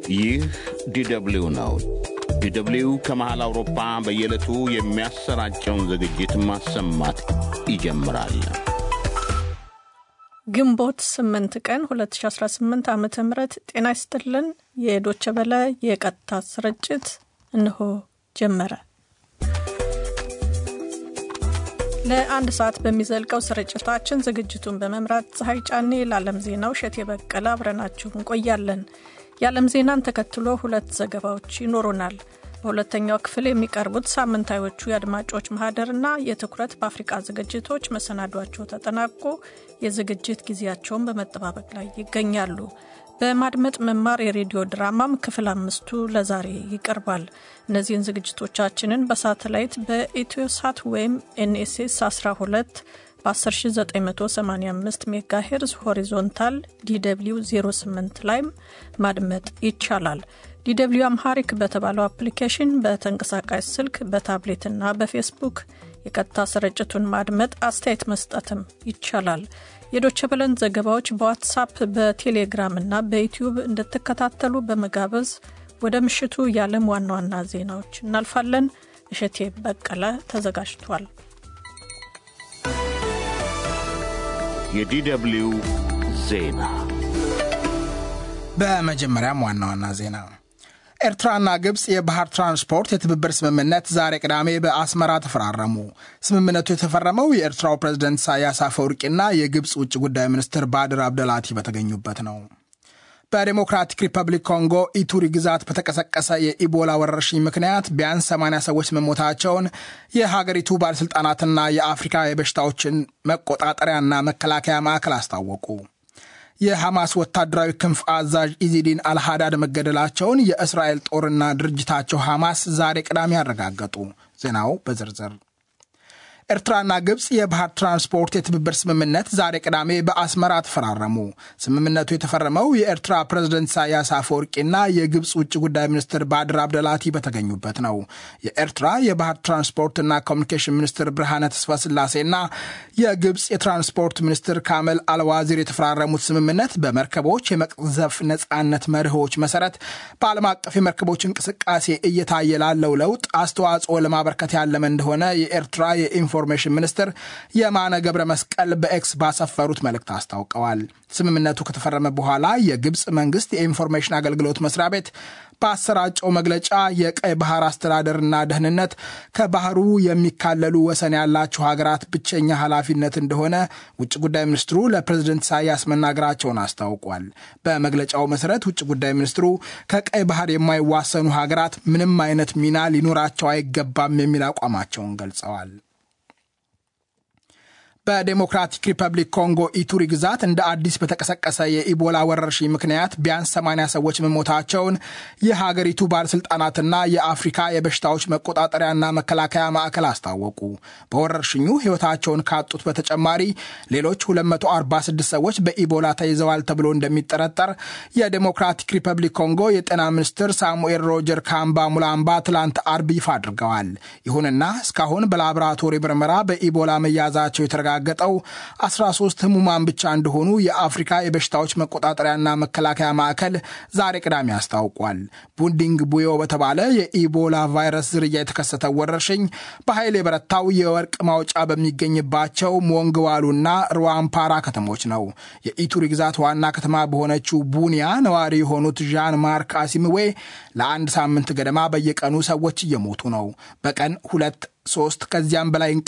ይህ ዲደብሊው ነው። ዲደብሊው ከመሃል አውሮፓ በየዕለቱ የሚያሰራጨውን ዝግጅት ማሰማት ይጀምራል። ግንቦት 8 ቀን 2018 ዓ ም ጤና ይስጥልን። የዶቸ በለ የቀጥታ ስርጭት እንሆ ጀመረ። ለአንድ ሰዓት በሚዘልቀው ስርጭታችን ዝግጅቱን በመምራት ፀሐይ ጫኔ፣ ለዓለም ዜናው እሸቴ በቀለ አብረናችሁ እንቆያለን። የዓለም ዜናን ተከትሎ ሁለት ዘገባዎች ይኖሩናል። በሁለተኛው ክፍል የሚቀርቡት ሳምንታዮቹ የአድማጮች ማህደርና የትኩረት በአፍሪቃ ዝግጅቶች መሰናዷቸው ተጠናቆ የዝግጅት ጊዜያቸውን በመጠባበቅ ላይ ይገኛሉ። በማድመጥ መማር የሬዲዮ ድራማም ክፍል አምስቱ ለዛሬ ይቀርባል። እነዚህን ዝግጅቶቻችንን በሳተላይት በኢትዮሳት ወይም ኤንኤስኤስ 12 በ10985 ሜጋ ሄርዝ ሆሪዞንታል ዲw 08 ላይም ማድመጥ ይቻላል። ዲw አምሃሪክ በተባለው አፕሊኬሽን በተንቀሳቃሽ ስልክ በታብሌትና በፌስቡክ የቀጥታ ስርጭቱን ማድመጥ፣ አስተያየት መስጠትም ይቻላል። የዶቸ በለን ዘገባዎች በዋትሳፕ በቴሌግራም እና በዩትዩብ እንድትከታተሉ በመጋበዝ ወደ ምሽቱ የዓለም ዋና ዋና ዜናዎች እናልፋለን። እሸቴ በቀለ ተዘጋጅቷል። የዲደብሊው ዜና በመጀመሪያም ዋና ዋና ዜና ኤርትራና ግብፅ የባህር ትራንስፖርት የትብብር ስምምነት ዛሬ ቅዳሜ በአስመራ ተፈራረሙ። ስምምነቱ የተፈረመው የኤርትራው ፕሬዝደንት ኢሳያስ አፈወርቂና የግብፅ ውጭ ጉዳይ ሚኒስትር ባድር አብደላቲ በተገኙበት ነው። በዴሞክራቲክ ሪፐብሊክ ኮንጎ ኢቱሪ ግዛት በተቀሰቀሰ የኢቦላ ወረርሽኝ ምክንያት ቢያንስ 80 ሰዎች መሞታቸውን የሀገሪቱ ባለሥልጣናትና የአፍሪካ የበሽታዎችን መቆጣጠሪያና መከላከያ ማዕከል አስታወቁ። የሐማስ ወታደራዊ ክንፍ አዛዥ ኢዚዲን አልሃዳድ መገደላቸውን የእስራኤል ጦርና ድርጅታቸው ሐማስ ዛሬ ቅዳሜ ያረጋገጡ። ዜናው በዝርዝር ኤርትራና ግብፅ የባህር ትራንስፖርት የትብብር ስምምነት ዛሬ ቅዳሜ በአስመራ ተፈራረሙ። ስምምነቱ የተፈረመው የኤርትራ ፕሬዝደንት ኢሳያስ አፈወርቂና የግብፅ ውጭ ጉዳይ ሚኒስትር ባድር አብደላቲ በተገኙበት ነው። የኤርትራ የባህር ትራንስፖርትና ኮሚኒኬሽን ሚኒስትር ብርሃነ ተስፋ ስላሴና የግብፅ የትራንስፖርት ሚኒስትር ካመል አልዋዚር የተፈራረሙት ስምምነት በመርከቦች የመቅዘፍ ነፃነት መርሆች መሰረት በዓለም አቀፍ የመርከቦች እንቅስቃሴ እየታየ ላለው ለውጥ አስተዋጽኦ ለማበርከት ያለመ እንደሆነ የኤርትራ የኢንፎ ኢንፎርሜሽን ሚኒስትር የማነ ገብረ መስቀል በኤክስ ባሰፈሩት መልእክት አስታውቀዋል። ስምምነቱ ከተፈረመ በኋላ የግብፅ መንግስት የኢንፎርሜሽን አገልግሎት መስሪያ ቤት በአሰራጨው መግለጫ የቀይ ባህር አስተዳደርና ደህንነት ከባህሩ የሚካለሉ ወሰን ያላቸው ሀገራት ብቸኛ ኃላፊነት እንደሆነ ውጭ ጉዳይ ሚኒስትሩ ለፕሬዝደንት ኢሳያስ መናገራቸውን አስታውቋል። በመግለጫው መሰረት ውጭ ጉዳይ ሚኒስትሩ ከቀይ ባህር የማይዋሰኑ ሀገራት ምንም አይነት ሚና ሊኖራቸው አይገባም የሚል አቋማቸውን ገልጸዋል። በዴሞክራቲክ ሪፐብሊክ ኮንጎ ኢቱሪ ግዛት እንደ አዲስ በተቀሰቀሰ የኢቦላ ወረርሽኝ ምክንያት ቢያንስ 80 ሰዎች መሞታቸውን የሀገሪቱ ባለሥልጣናትና የአፍሪካ የበሽታዎች መቆጣጠሪያና መከላከያ ማዕከል አስታወቁ። በወረርሽኙ ሕይወታቸውን ካጡት በተጨማሪ ሌሎች 246 ሰዎች በኢቦላ ተይዘዋል ተብሎ እንደሚጠረጠር የዴሞክራቲክ ሪፐብሊክ ኮንጎ የጤና ሚኒስትር ሳሙኤል ሮጀር ካምባ ሙላምባ ትላንት አርብ ይፋ አድርገዋል። ይሁንና እስካሁን በላቦራቶሪ ምርመራ በኢቦላ መያዛቸው የተረጋ ገጠው 13 ህሙማን ብቻ እንደሆኑ የአፍሪካ የበሽታዎች መቆጣጠሪያና መከላከያ ማዕከል ዛሬ ቅዳሜ አስታውቋል። ቡንዲንግ ቡዮ በተባለ የኢቦላ ቫይረስ ዝርያ የተከሰተው ወረርሽኝ በኃይል የበረታው የወርቅ ማውጫ በሚገኝባቸው ሞንግዋሉና ሩዋምፓራ ከተሞች ነው። የኢቱሪ ግዛት ዋና ከተማ በሆነችው ቡኒያ ነዋሪ የሆኑት ዣን ማርክ አሲምዌ ለአንድ ሳምንት ገደማ በየቀኑ ሰዎች እየሞቱ ነው። በቀን ሁለት ሶስት ከዚያም በላይ